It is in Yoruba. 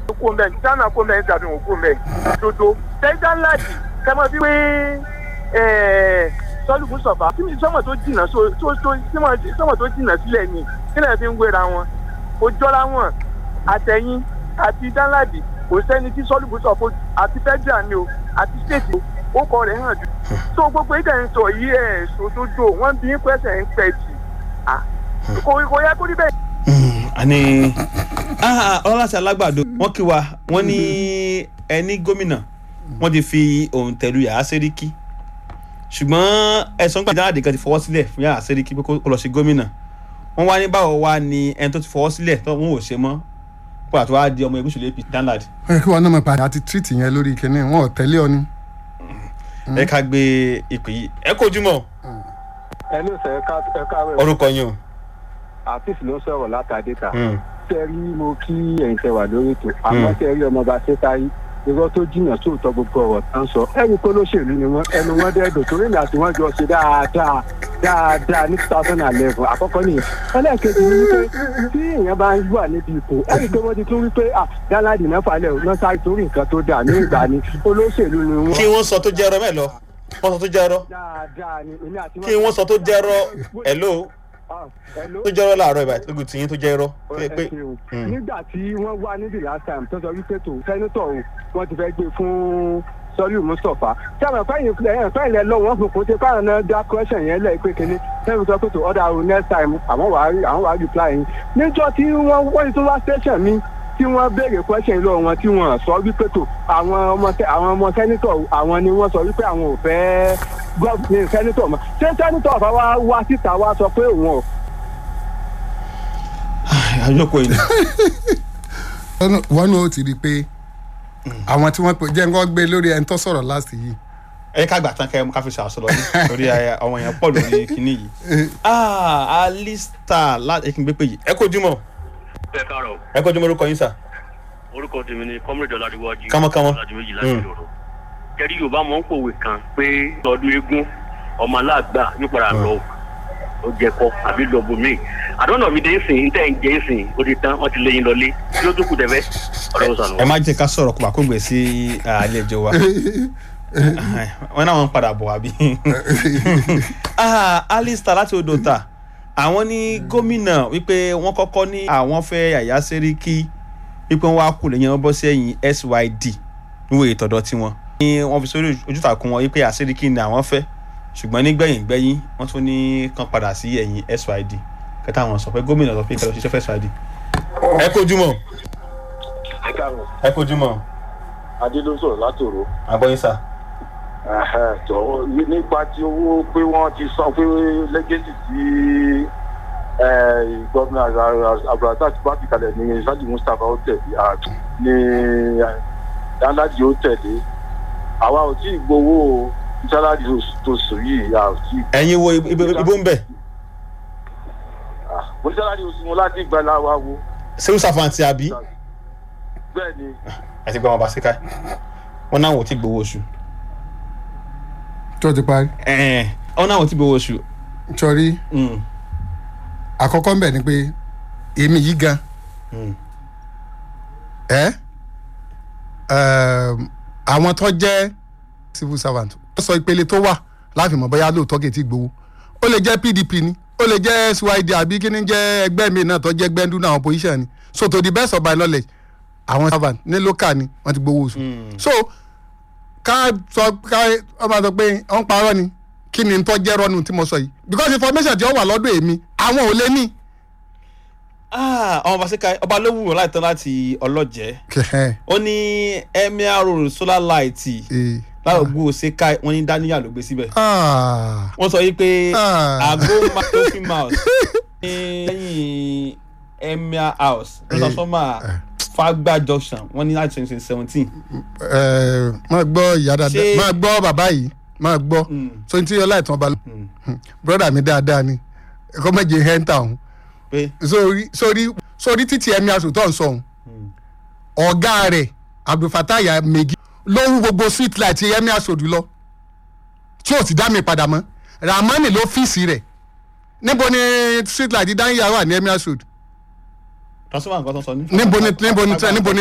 kó mẹ́ dáná kó mẹ́ dàbí wọn kó mẹ́ dodo tẹ́jà ńláàdì kẹ́mọ́ bí pé sọ́lù fún sọ̀fà tí sọ́mọ̀ tó jìnnà sọ́mọ̀ tó jìnnà sílẹ̀ ni kílẹ̀ fi ń wéra wọn kò jọra wọn àtẹ̀yìn àti dánláàdì kò sẹ́ni tí sọ́lù fún sọ̀fà àti fẹ́jà ni o àti stéètì ó kọ rẹ̀ hàn jù tó gbogbo ìdẹ̀ ń sọ yí ẹ̀ sòdodo wọ́n bí pẹ́sẹ̀ ń pẹ́ jì kò yẹ kó rí bẹ́ẹ̀ àní ọlọ́láṣà alágbàdo wọ́n kí wa wọ́n ní ẹni gómìnà wọ́n ti fi òun tẹ̀lú yàrá sẹ́ríkì ṣùgbọ́n ẹ̀sán gbàdá àdè kan ti fọwọ́ sílẹ̀ fún yàrá sẹ́ríkì pé kó lọ sí gómìnà wọ́n wá ní báwo wá ní ẹni tó ti fọwọ́ sílẹ̀ tó wọn ò ṣe mọ́ kó àti wá di ọmọ ẹgbẹ́ òṣèlú apc danlad. ó yẹ kí wọn náà mọ padà àti tírìtì yẹn lórí kínní wọn ò tẹ́lẹ̀ ọ ni. ẹ ká gbé ìpè yìí ẹ kojú mọ́ ẹ ló sẹ ẹ ká wẹ orúkọ yín o. àfíìsì ló ń sọ̀rọ̀ látàdéta tẹ́rí mo kí ẹ̀yin tẹ wà lórí ètò àmọ́ tẹ́rí ọmọọba ṣẹ́táyé irọ́ tó jìnnà sóòótọ́ gbogbo ọ̀rọ̀ tá ń sọ ẹni kó lóṣèlú ni wọ́n ẹnu wọn dẹ́ẹ̀dọ̀ torí ìlà tí wọ́n jọ ṣe dáadáa dáadáa ní two thousand and eleven àkọ́kọ́ nìyẹn ẹlẹ́ẹ̀kejì ni wípé tí èèyàn bá ń wà níbi ipò ẹni tó wọ́n ti tún wípé ah dáńláàdì náà falẹ̀ ò náà sáré torí nǹkan tó dà ní ìgbà ni olóṣèlú ni wọ́n. kí wọ́n sọ tó jẹ́ ẹrọ mẹ́lọ wọ́n sọ tó jẹ́ ẹrọ dáadáa ni èmi àti kí wọ́n sọ tó jẹ́ ẹrọ ẹ̀lò Hello? tó jẹ́ ẹrọ láàárọ̀ ìbá lógun tìyín tó jẹ́ ẹrọ ẹ ṣeun. nígbà tí wọ́n wá níbi last time tó sọ wípé tó sẹ́nitọ̀ o wọ́n ti fẹ́ gbé fún sọ́lú mustapha sábà fẹ́yìn ẹ̀yìn fẹ́yìn lẹ lọ́wọ́ wọn fòkó tí káwọn náà dá question yẹn lẹ́ẹ̀ pé kínní sẹ́yìn sọ pé tó ọ̀dà o next time àwọn wàá rí àwọn wàá reply yín níjọ́ tí wọ́n wọ́n ti tún wá station mi tí wọ́n béèrè question lọ́wọ́ wọn tí wọ́n sọ wípé tó àwọn ọmọ àwọn ọmọ sẹ́nitọ̀ àwọn ni wọ́n sọ wípé àwọn ò fẹ́ gọ́ọ̀mù sẹ́nitọ̀ mọ́ ṣé sẹ́nitọ̀ ọ̀fà wá wá síta wá sọ pé òun ò àjọpọ̀ yìí wọn náà ti rí i pé àwọn tí wọn jẹ́ nǹkan gbé lórí ẹni tó sọ̀rọ̀ last yìí. ẹ ká gbà tán kẹ́ ẹ mú ká fi ṣàṣọ lọ ní torí àwọn èèyàn pọ̀ lórí kinní yìí. alista láti ẹkìn gbé pé yìí ẹ kó jùmọ̀ ẹ káàárọ̀ ẹ kó jùmọ̀ orúkọ yín sà. orúkọ tèmi ni kọ́mírèdì ọ̀làdíwájú Kámọ́kámọ́. ọ̀làdí méjì láti lòrò kẹrí yorùbá mọ̀ ń pòwe kan pé ọdún eégún ọmọ aláàgbà yóò padà lọ ó jẹ kọ àbí lọ bomi àdánù mi dé ń sìn tẹ́ ń jẹ́ ń sìn ó ti tán wọ́n ti léyìn lọlé kí ló tó kù tẹ́fẹ́ ọ̀rọ̀ ó sànù. ẹ má jẹ́ ká sọ̀rọ̀ kó bá kó gbé sí àlejò wa wọn náà wọn ń padà bọ̀ àbí. Ah, alista láti odò ta àwọn ní gómìnà wípé wọ́n kọ́kọ́ ní àwọn fẹ́ yàyà sẹ́ríkì wípé wọ́n wá kù lẹ́yìn wọn bọ́ sẹ́yìn syd níwèé ìtọ́dọ̀ tiwọn. ní wọ́n fi sórí ojútàkùn wọn wípé àsẹ́ríkì ni àwọn fẹ́ ṣùgbọ́n nígbẹ̀yìn gbẹ́yìn wọ́n tún ní kàn padà sí ẹ̀yìn syd kẹta àwọn sọ pé gómìnà sọ pé kẹlẹ́ ṣiṣẹ́ fẹ́ syd. ẹ kojú mọ́ ẹ káàárọ̀ ẹ kojú mọ́ adé ló ń sọ̀rọ̀ látòrò àgbọ̀yìn sà. jọ nípa ti owó pé wọ́n ti sọ pé lẹ́gẹ́sì tí gómìnà abdulrasaq ti bá fi kalẹ̀ ní sadi mustapha ó tẹ̀lé ah, ní dáńdájì ó tẹ̀lé àwa ò tí ì gbowó sálárì tó sùn yìí a ò tí ì ẹ̀yin wo ibo ibo ń bẹ̀ ah, mo ní sálárì oṣù mo láti gbà láwa wo seun safanti àbí bẹ́ẹ̀ ni ẹ ti gbọ́ wọn bá síkà wọn náà wò tí gbowó oṣù tó ti parí. ẹ̀ẹ́n wọn náà wò tí gbowó oṣù sọrí Mm, àkọ́kọ́ ń bẹ̀ ni pé èmi yìí gan mm. ẹ́ ẹ̀m, àwọn tó jẹ́ civil servant ó sọ ìpele tó wà láàfin mọ̀ bóyá lóòótọ́ kì í ti gbowó ó lè jẹ́ pdp ni ó lè jẹ́ syd àbí kí ni jẹ́ ẹgbẹ́ mi náà tó jẹ́ gbẹ́ndú náà opposition ni so to the best of my knowledge àwọn servant ní local ni wọ́n ti gbowó oṣù so ká sọ ká wọ́n máa sọ pé wọ́n parọ́ ni kí ni tó jẹ́ rọ́nu tí mo sọ yìí because information tí ó wà lọ́dọ̀ èmi àwọn ò lè ní. Ah, àwọn bá síkà ọba ló wù wọn láìtàn láti ọlọ́jẹ́ ó ní emir road solar light Eh, lárògbó síkà wọn ní daniel ló gbé síbẹ̀ ah, wọ́n sọ yìí pé Ah. àgó matofi mouse ní lẹ́yìn emir house transformer fagba junction wọ́n ní láti twenty seventeen ẹ máa gbọ́ ìyá dáadáa Ṣé- máa gbọ́ bàbá yìí máa gbọ́ so ní tí ọlá ìtàn ọba broda mi dáadáa ni ẹ̀kọ́ méje hẹ́ńtà ọ̀hún pé sórí sórí sórí títí ẹ̀mí asòtọ́ ń sọ ọ̀hún ọ̀gá rẹ̀ abdulfatai megi ló ń gbogbo street light ẹ̀mí asòdù lọ tí ò sì dá mi padà mọ́ ramani ló fíìsì rẹ̀ níbo ni street light dáhìá wà ní ẹ̀mí asòdù transformer nǹkan tó ń sọ ní. níbo ni níbo ni níbo ni